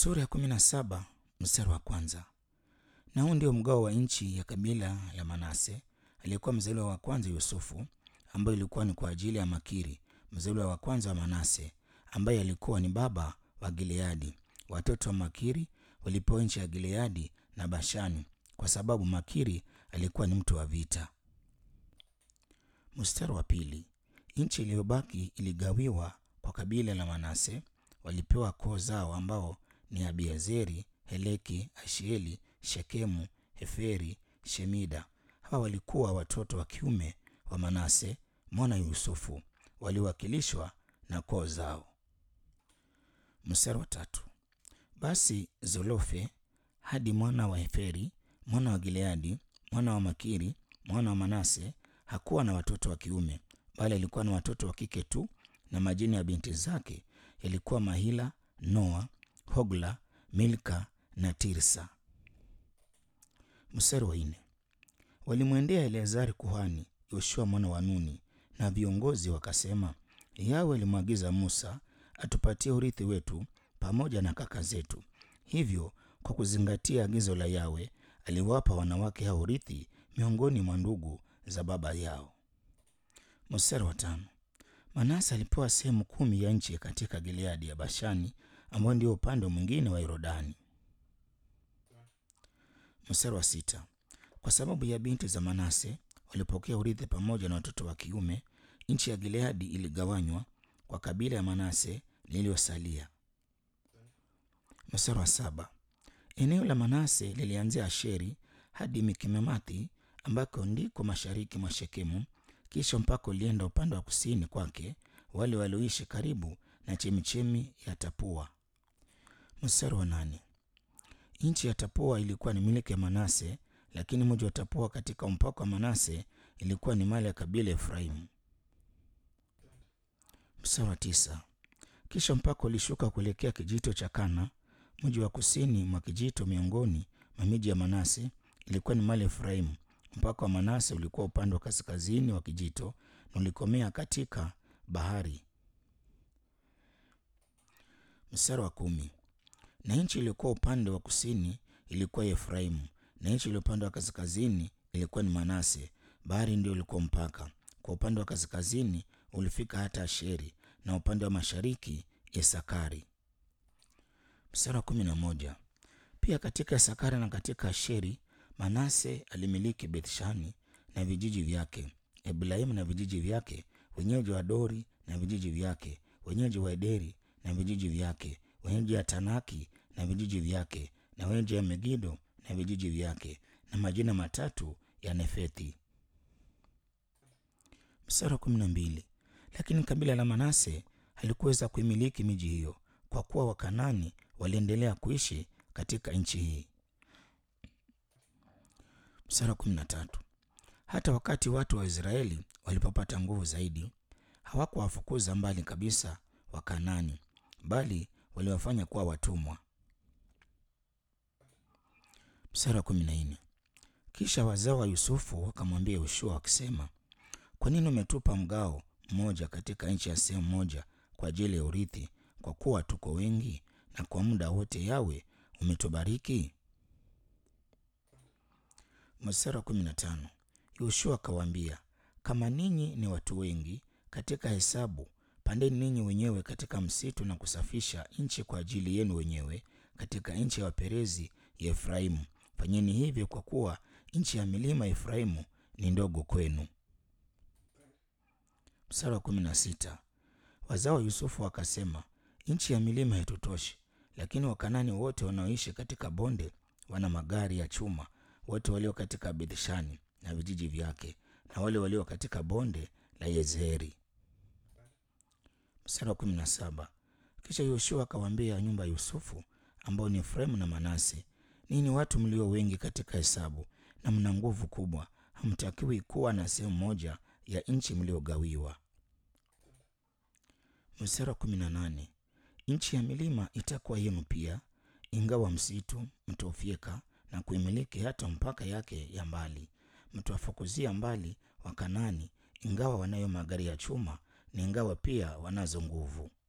Sura ya kumi na saba mstari wa kwanza. Na huu ndio mgao wa nchi ya kabila la Manase. Aliyekuwa mzaliwa wa kwanza Yusufu, ambayo ilikuwa ni kwa ajili ya Makiri, mzaliwa wa kwanza wa Manase, ambaye alikuwa ni baba wa Gileadi. Watoto wa Makiri walipewa nchi ya Gileadi na Bashani, kwa sababu Makiri alikuwa ni mtu wa vita. Mstari wa pili. Nchi iliyobaki iligawiwa kwa kabila la Manase. Walipewa koo zao ambao ni Abiezeri, Heleki, Ashieli, Shekemu, Heferi, Shemida. Hawa walikuwa watoto wa kiume wa Manase mwana Yusufu, waliwakilishwa na koo zao. Mstari wa tatu. Basi Zolofe hadi mwana wa Heferi mwana wa Gileadi mwana wa Makiri mwana wa Manase hakuwa na watoto wa kiume, bali alikuwa na watoto wa kike tu, na majina ya binti zake yalikuwa Mahila, Noa, Hogla, Milka na Tirsa. Mstari wa nne. Walimwendea Eleazari kuhani, Yoshua mwana wa Nuni na viongozi wakasema, Yawe alimwagiza Musa atupatie urithi wetu pamoja na kaka zetu. Hivyo kwa kuzingatia agizo la Yawe aliwapa wanawake hao urithi miongoni mwa ndugu za baba yao. Mstari wa tano. Manase alipewa sehemu kumi ya nchi katika Gileadi ya Bashani, ambayo ndio upande mwingine wa Yordani. Mstari wa sita. Kwa sababu ya binti za Manase walipokea urithi pamoja na watoto wa kiume, nchi ya Gileadi iligawanywa kwa kabila ya Manase lililosalia. Mstari wa saba. Eneo la Manase lilianzia Asheri hadi Mikmemathi ambako ndiko mashariki mwa Shekemu, kisha mpaka ulienda upande wa kusini kwake wale walioishi karibu na chemichemi ya Tapua. Mstari wa nane. Nchi ya Tapua ilikuwa ni miliki ya Manase, lakini mji wa Tapua katika mpaka wa Manase ilikuwa ni mali ya kabila ya Efraimu. Mstari wa tisa. Kisha mpaka ulishuka kuelekea kijito cha Kana, mji wa kusini mwa kijito miongoni mwa miji ya Manase ilikuwa ni mali ya Efraimu. Mpaka wa Manase ulikuwa upande wa kaskazini wa kijito na ulikomea katika bahari. Mstari wa kumi. Na nchi iliyokuwa upande wa kusini ilikuwa Efraimu, na nchi iliyo upande wa kaskazini ilikuwa ni Manase. Bahari ndio ilikuwa mpaka. Kwa upande wa kaskazini ulifika hata Asheri, na upande wa mashariki Isakari. Mstari wa kumi na moja. Pia katika Isakari na katika Asheri Manase alimiliki Bethshani na vijiji vyake, Eblaimu na vijiji vyake, wenyeji wa Dori na vijiji vyake, wenyeji wa Ederi na vijiji vyake, wenyeji wa Tanaki na vijiji vyake, na wenyeji wa Megido na vijiji vyake, na majina matatu ya Nefethi. Mstari wa kumi na mbili. Lakini kabila la Manase halikuweza kuimiliki miji hiyo, kwa kuwa Wakanani waliendelea kuishi katika nchi hii. Mstari wa kumi na tatu. Hata wakati watu wa Israeli walipopata nguvu zaidi, hawakuwafukuza mbali kabisa Wakanani, bali waliwafanya kuwa watumwa. Mstari wa kumi na nne. Kisha wazao wa Yusufu wakamwambia Yoshua wakisema, kwa nini umetupa mgao mmoja katika nchi ya sehemu moja kwa ajili ya urithi, kwa kuwa tuko wengi na kwa muda wote Yawe umetubariki? Mstari wa kumi na tano. Yoshua akawaambia, kama ninyi ni watu wengi katika hesabu, pandeni ninyi wenyewe katika msitu na kusafisha nchi kwa ajili yenu wenyewe katika nchi ya Waperezi ya Efraimu. Fanyeni hivyo kwa kuwa nchi ya milima ya Efraimu ni ndogo kwenu. Mstari wa kumi na sita. Wazao wa Yusufu wakasema, nchi ya milima haitutoshi, lakini Wakanani wote wanaoishi katika bonde wana magari ya chuma wote walio katika Bethshani na vijiji vyake na wale walio katika bonde la Yezreeli. Mstari wa kumi na saba. Kisha Yoshua akawaambia nyumba ya Yusufu ambao ni Efraimu na Manase, ninyi watu mlio wengi katika hesabu na mna nguvu kubwa, hamtakiwi kuwa na sehemu moja ya nchi mliogawiwa. Mstari wa kumi na nane. Nchi ya milima itakuwa yenu pia, ingawa msitu mtaufyeka na kuimiliki hata mpaka yake ya mbali. Mtawafukuzia mbali Wakanani, ingawa wanayo magari ya chuma na ingawa pia wanazo nguvu.